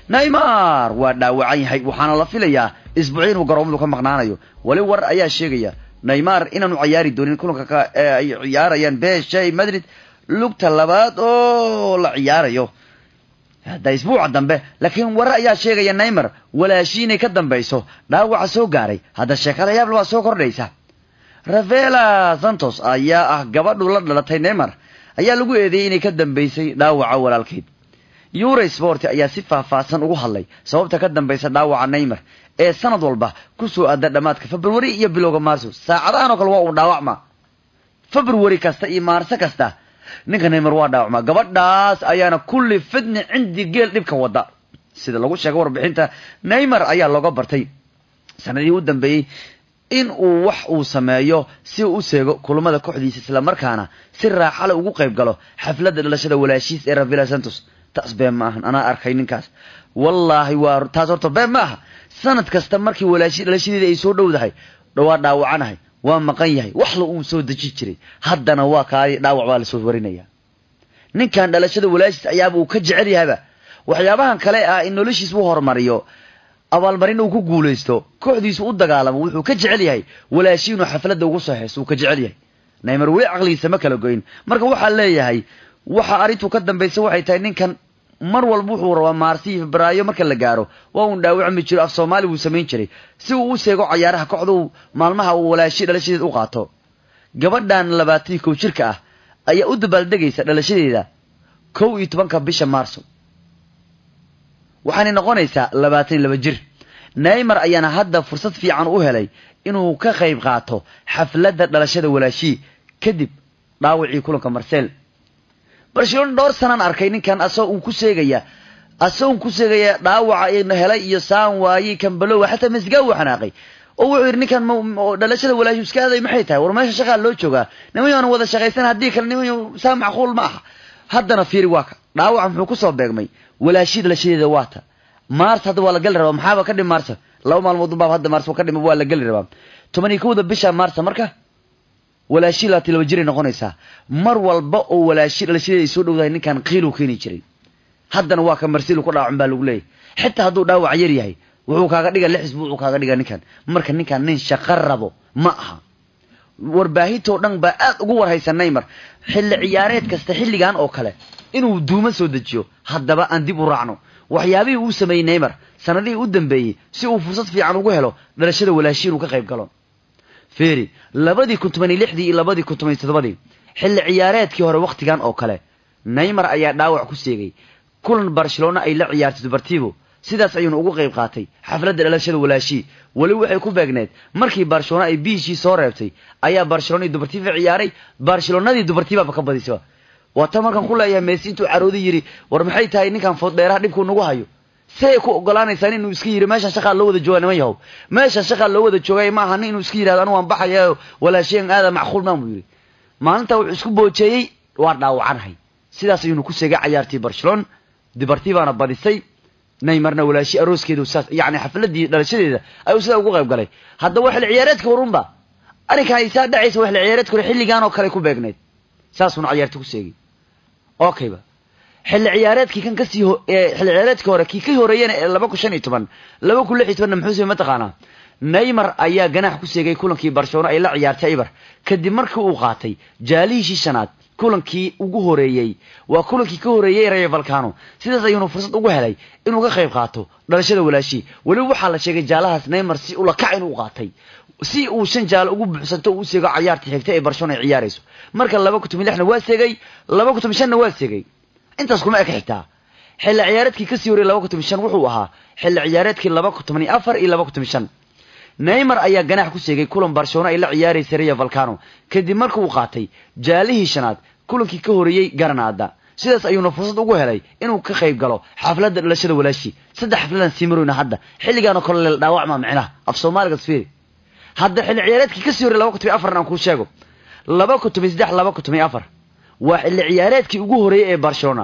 neymar waa dhaawacan yahay waxaana la filayaa isbuucyo inuu garoomadu ka maqnaanayo weli war ayaa sheegaya neymar inaanu ciyaari doonin kulanka ee ay ciyaarayaan beshay madrid lugta labaad oo la ciyaarayo hadda isbuuca dambe laakiin warar ayaa sheegaya neymar walaashii inay ka dambayso dhaawaca soo gaaray hadda sheekada yaable waa soo kordhaysa ravela santos ayaa ah gabadhu la dhalatay neymar ayaa lagu eedeeyey inay ka dambaysay dhaawaca walaalkeed euro sport ayaa si faahfaahsan ugu hadlay sababta ka dambaysa dhaawaca neymar ee sanad walba kusoo aada dhammaadka february iyo bilowga maarso saacadahan oo kale waa uu dhaawacma february kasta iyo maarso kasta ninka neymar waa dhaawacma gabadhaas ayaana kulli fidni cindi geel dhibka wada sida lagu sheegay warbixinta neymar ayaa looga bartay sanadihii u dambeeyey in uu wax uu sameeyo si uu u seego kulamada kooxdiisa islamarkaana si raaxale ugu qayb galo xafladda dhalashada walaashiis ee ravila santos taas been ma ahan anaa arkay ninkaas wallaahi waa taas horta been ma aha sanad kasta markii walaashi dhalashadeeda ay soo dhowdahay waa dhaawacanahay waa maqan yahay wax la uu soo deji jiray haddana waa kaadi dhaawac baa lasoo warinaya ninkan dhalashada walaashiis ayaaba uu ka jecel yahayba waxyaabahan kale ah in noloshiis u horumariyo abaalmarin uu ku guulaysto kooxdiisu u dagaalamo wuxuu ka jecel yahay walaashi inuu xafladda ugu soo heeso uu ka jecel yahay neymar weli caqligiisa ma kala goyn marka waxaa leeyahay waxa arrintu ka dambaysa waxay tahay ninkan mar walba wuxuu rabaa maarsi iyo febraayo marka la gaaro waa uun dhaawacmi jiro af soomaali buu samayn jiray si uu u seego cayaaraha kooxda uu maalmaha uu walaashi dhalashadeeda u qaato gabadhan labaatan iyo kow jirka ah ayaa u dabaaldegaysa dhalashadeeda kow iyo tobanka bisha maarso waxaanay noqonaysaa labaatan iyo laba jir neymar ayaana hadda fursad fiican u helay inuu ka qayb qaato xafladda dhalashada walaashii kadib dhaawacii kulanka marsel barcelona dhowr sanaan arkay ninkan asagoo un ku seegaya asagoo un ku seegaya dhaawaca helay iyo saan waayey kambalowa xataa masgaa uu xanaaqay oo wuxuu yidhi ninkan dhalashada walaashi iska aaday maxay tahay war meesha shaqaa loo joogaa nimanyoona wada shaqaysan haddii kale nimanyo saa macquul ma aha haddana fiiri waa ka dhaawaca muxuu kusoo beegmay walaashii dhalashadeeda waata maars hadda waa la gali rabaa maxaaba ka dhim maarsa laba maalmood unbaaba hadda maars ka dhima waa la geli rabaa toban iyo kowda bisha maarsa marka walaashii labaatan laba jiray noqonaysaa mar walba oo walaashi dhalashadeeda ay soo dhowdahay ninkan qiiluu keeni jiray haddana waa ka marsilu ku dhaawacin baa lagu leeyahy xitaa hadduu dhaawac yar yahay wuxuu kaaga dhiga lix isbuucuu kaaga dhiga ninkan marka ninkan nin shaqo rabo ma aha warbaahintoo dhan baa aad ugu warhaysa neymar xilli ciyaareed kasta xilligan oo kale inuu duuma soo dejiyo haddaba aan dib u raacno waxyaabihii uu sameeyey neymar sanadihii u dambeeyey si uu fursad fiican ugu helo dhalashada walaashi inuu ka qayb galo feri labadii kun toban iyo lixdii iyo labadii kun toban iyo toddobadii xilli ciyaareedkii hore wakhtigan oo kale neymar ayaa dhaawac ku seegay kulan barcelona ay la ciyaartay dubartivo sidaas ayuuna ugu qayb qaatay xafladda dhalashada walaashii weli waxay ku beegneed markii barcelona ay biishii soo reebtay ayaa barcelona iyo dubartivo ciyaaray barcelonadii dubartivaaba ka badisaba waa tan markaan ku leeyahay meesi intuu carooday yidhi war maxay tahay ninkan fooddheeraha dhibkuu nagu hayo say ku ogolaanaysaan inuu iska yidhi meeshan shaqaa loo wada jooga niman yahow meeshan shaqaa loo wada joogay ma aha nin inuu iska yidhahdo anu waan baxaya walaashiyan aada macquul maan buu yidhi maalintaa wuxuu isku boojeeyey waa dhaawacanahay sidaas ayuunu ku seegay cayaartii barcelona dibartibaana badisay neymarna walaashi arooskeedu saas yani xafladii dhalashadeeda ayuu sidaa ugu qayb galay haddaba xilli ciyaareedka horunba arrinkan ay saa dhacaysa waa xilli ciyaareedka hore xilligan oo kale ku beegneyd saasuuna cayaarti ku seegay okayba xilli ciyaareedkii kan kasii xilli ciyaareedkii hore kii ka horeeyana ee laba kun shan iyo toban laba kun lix iyo tobanna muxuu samey mataqaanaa neymar ayaa ganaax ku seegay kulankii barcelona ay la ciyaartay ibar kadib markii uu qaatay jaalihiishii shanaad kulankii ugu horeeyey waa kulankii ka horeeyey rayo valcano sidaas ayuunu fursad ugu helay inuu ka qayb qaato dhalashada walaashii weliba waxaa la sheegay jaalahaas neymar si ulakac inuu qaatay si uu shan jaalo ugu buuxsanto uu seego cayaarta xigta ee barcelona ay ciyaarayso marka laba kun toban lixna waa seegay laba kun toban shanna waa seegay intaas kuma eka xitaa xilli ciyaareedkii kasii horeyey laba kun toban shan wuxuu ahaa xilli ciyaareedkii laba kun toban iyo afar iyo laba kun toban shan neymar ayaa ganaax ku seegay kulan barcelona ay la ciyaaraysay rayo valcano kadib marka uu qaatay jaalihii shanaad kulankii ka horeeyey garanaada sidaas ayuuna fursad ugu helay inuu ka qayb galo xafladda dhalashada walaashi saddex xafladan sii marowna hadda xilligaanoo kale leel dhaawacma micnaha af soomaaliga sfiri hadda xilli ciyaareedkii kasii horey laba kun toban afarna aan kuu sheego laba kun toban saddex laba kun toban afar waa xilli ciyaareedkii ugu horeeyey ee barcelona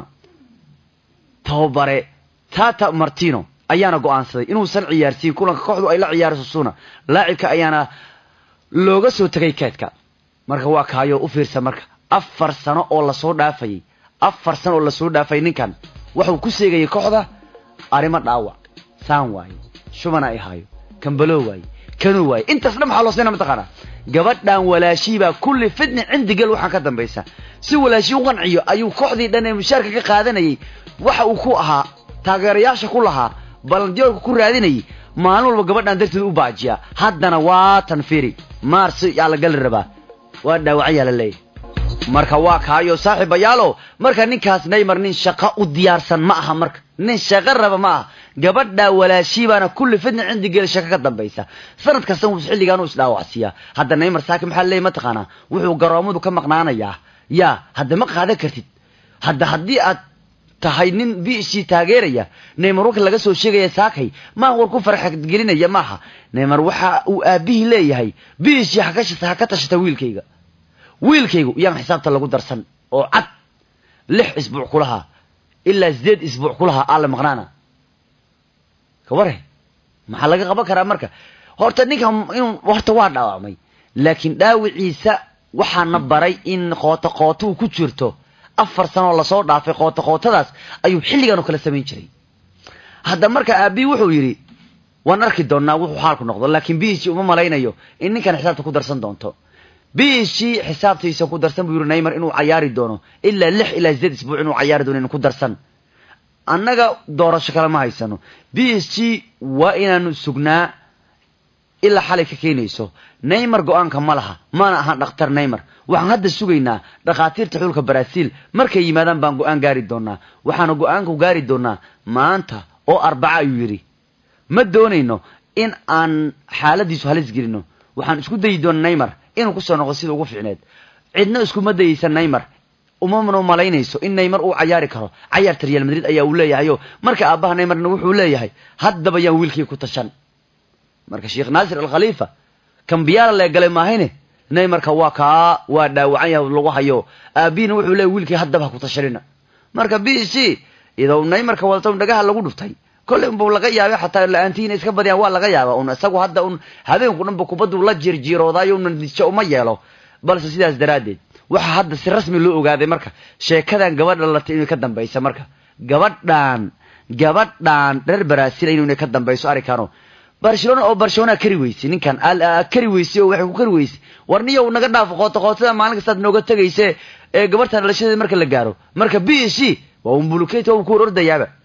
tababare tata martino ayaana go'aansaday inuusan ciyaarsiin kulanka kooxdu ay la ciyaarayso suna laacibka ayaana looga soo tegay keedka marka waa kaayo u fiirsa marka afar sano oo lasoo dhaafayay afar sano oo lasoo dhaafay ninkan wuxuu ku seegayay kooxda arrimo dhaawac saan waaye shubana ay haayo kambalo waaye kanuu waaye intaas dhan maxaa loo siinaa mataqaanaa gabadhan walaashiibaa kulli fitni cindigel waxaan ka dambaysa si walaashii u qanciyo ayuu kooxdii dhan ee mushaarka ka qaadanayay waxa uu ku ahaa taageerayaasha ku lahaa balandiyoolka ku raadinayay maalin walba gabadhan darteed u baajiyaa haddana waa tanfiri maarsi yaa la gali rabaa waa dhaawacyaa la leeyahy marka waa kaayo saaxiibayaalo marka ninkaas naymar nin shaqo u diyaarsan ma aha marka nin shaqo raba ma aha gabadha walaashiibaana kulli fidna cindigeel shaqo ka dambaysa sanad kasta wuu xilligaan u isdhaawacsiiyaa hadda naymar saaki maxaa leeyahy mataqaanaa wuxuu garoomadu ka maqnaanayaa yaa hadda ma qaadan kartid hadda haddii aad tahay nin b c taageeraya neymar warka laga soo sheegaya saakay maa war ku farxadgelinaya maaha neymar waxa uu aabihii leeyahay b c ha ka tashata wiilkayga wiilkaygu yaan xisaabta lagu darsan oo cad lix isbuuc kulahaa ilaa sideed isbuuc kulahaa aale maqnaana kaware maxaa laga qaban karaa marka horta ninkan inuu horta waa dhaawacmay laakiin dhaawiciisa waxaana baray in qooto qooto uu ku jirto afar sanoo lasoo dhaafay qooto qootadaas ayuu xilligan oo kale samayn jiray hadda marka aabii wuxuu yidhi waan arki doonnaa wuxuu xaalku noqdo laakiin biishi uma malaynayo in ninkan xisaabta ku darsan doonto biishi xisaabtiisa ku darsan buu yidhi naymar inuu cayaari doono ilaa lix ilaa sideed isbuuc inuu cayaari doono inu ku darsan annaga doorasho kale ma haysano biishi waa inaanu sugnaa ilaa xalay ka keenayso naymar go-aanka ma laha mana ahaan dhakhtar naymar waxaan hadda sugaynaa dhakhaatiirta xulka baraasiil markay yimaadaan baan go-aan gaari doonaa waxaanu go-aanku gaari doonaa maanta oo arbaca ayuu yidhi ma doonayno in aan xaaladiisu halis gelino waxaan isku dayi doona naymar inuu kusoo noqdo sida ugu fiicneed cidna iskuma dayeysa naymar umamana malaynayso in naymar uu cayaari karo cayaarta real madrid ayaa uu leeyahayo marka aabbaha naymarna wuxuu leeyahay haddaba yaan wiilkii ku tashan marka sheekh naasir alkhaliifa kambiyaala leegalay maahayne naymarka waa kaa waa dhaawacan yahay lagu hayo aabiina wuxuu leeyahy wiilkii haddaba ha ku tashanina marka b c iyadoo naymarka wadato un dhagaha lagu dhuftay kolley unba laga yaabay xataa la-aantihiina iska badiyaan waa laga yaaba un isagu hadda un habeenku dhanba kubaddu la jirjiiroodayo una natiijo uma yeelo balse sidaas daraaddeed waxaa hadda si rasmi loo ogaaday marka sheekadan gabadha latay inay ka dambaysa marka gabadhan gabadhan reer baraasiil inay ka dambayso arrinkaano barcelona oo barcelona kari weysay ninkan kari weysay oo waxay ku kari weysay war niyow naga dhaafo qooto qootada maalin kastaad nooga tegayse ee gabartan dhalashadeeda marka la gaaro marka b c waa un bulukeet waa un ku hor ordayaaba